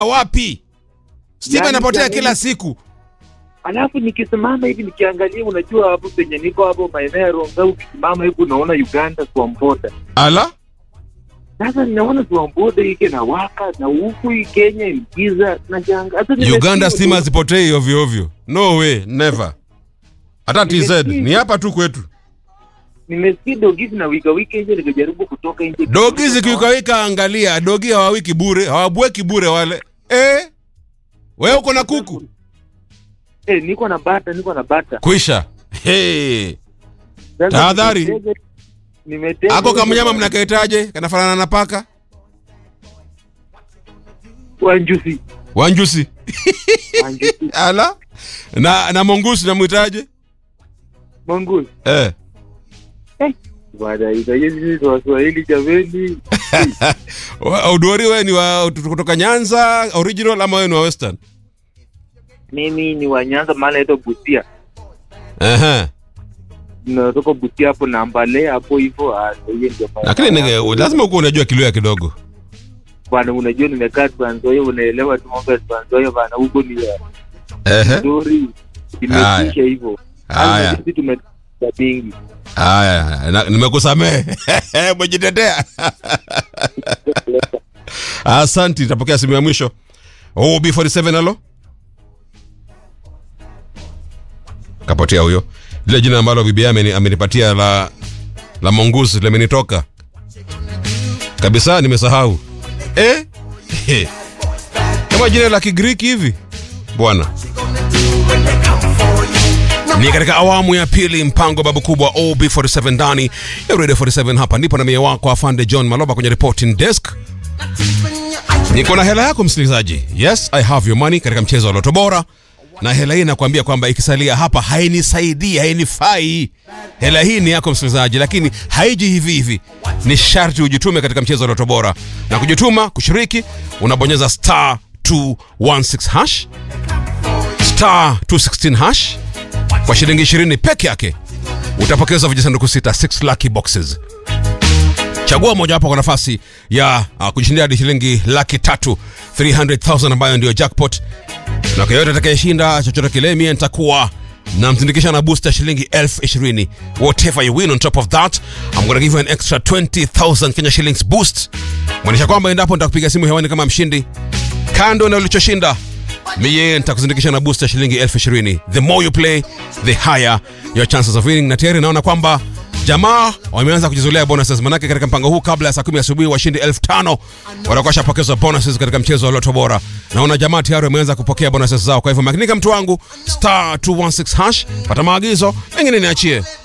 wapi? Stima Yaani inapotea jamani. kila siku. Alafu nikisimama hivi nikiangalia, unajua hapo penye niko hapo maeneo ya Ronga, ukisimama hivi unaona Uganda Swamboda. Ala? Sasa ninaona Swamboda ike na waka na huku hii Kenya ikiza na janga. Hata nimesikia Uganda tu- stima zipotei ovyo ovyo. No way, never. Hata TZ Nimesikia. ni hapa tu kwetu. Nimesikia dogizi na wika wiki nje, nikajaribu kutoka nje. Dogi zikiwikawika, angalia, dogi hawawiki bure, hawabweki bure wale. Eh? Wewe uko na kuku? Eh, niko na bata, niko na bata. Kwisha. Hey. Sasa Tahadhari. nimetega- nimetega Ako kama hizo mnyama mnakaitaje? Kanafanana na paka? wanjusi. Wanjusi. Wanjusi. Ala? Na na mongoose namwitaje? Mongoose. Eh. Bwana, hizo hizi ni Waswahili jameni. Wa- Udori wewe ni wa kutoka Nyanza original ama wewe ni wa Western? Mimi ni wa Nyanza, mahali naitwa Busia. Ehe. Natoka Busia hapo na Mbale hapo hivyo. ah, ndio hiyo ndio maana Lakini nige, yangu. lazima uko unajua kilio kidogo. bwana, unajua nimekaa Trans Nzoia, unaelewa tu mambo ya Trans Nzoia bwana, huko ni ya Ehe. nzuri, Haya. imetisha hivyo. Haya. Hata sisi tumetoka mingi Haya, na- nimekusamehe. Umejitetea. Asante, tapokea simu ya mwisho. Oh, B47 halo. Kapotea huyo. Lile jina ambalo bibi ameni, amenipatia la la mongoose limenitoka. Kabisa nimesahau. Eh? He. Kama jina la Kigiriki hivi. Bwana. Ni katika awamu ya pili mpango babu kubwa OB47 ndani ya Radio 47 hapa ndipo na mie wako afande John Maloba kwenye reporting desk. Niko na hela yako msikilizaji. Yes, I have your money katika mchezo wa Loto Bora. Na hela hii nakwambia kwamba ikisalia hapa hainisaidii, hainifai. Hela hii ni yako msikilizaji, lakini haiji hivi hivi. Ni sharti ujitume katika mchezo wa Loto Bora. Na kujituma, kushiriki, unabonyeza star 216 hash star 216 hash kwa shilingi 20 peke yake utapokezwa vijisanduku sita 6 lucky boxes chagua mojawapo kwa nafasi ya uh, kujishindia hadi shilingi laki tatu 300000 ambayo ndio jackpot na kwa yote atakayeshinda chochote kile mie nitakuwa namsindikisha na booster shilingi elfu ishirini whatever you win on top of that I'm gonna give you an extra 20000 Kenya shillings boost mwonyesha kwamba endapo nitakupiga simu hewani kama mshindi kando na ulichoshinda miye nitakuzindikisha na booster shilingi elfu ishirini the more you play the higher your chances of winning na tayari naona kwamba jamaa wameanza kujizolea bonuses manake katika mpango huu kabla ya saa kumi asubuhi washindi elfu tano watakuwa washapokezwa bonuses katika mchezo wa loto bora naona jamaa tayari wameanza kupokea bonuses zao kwa hivyo makinika mtu wangu star 216 hash pata maagizo mengine niachie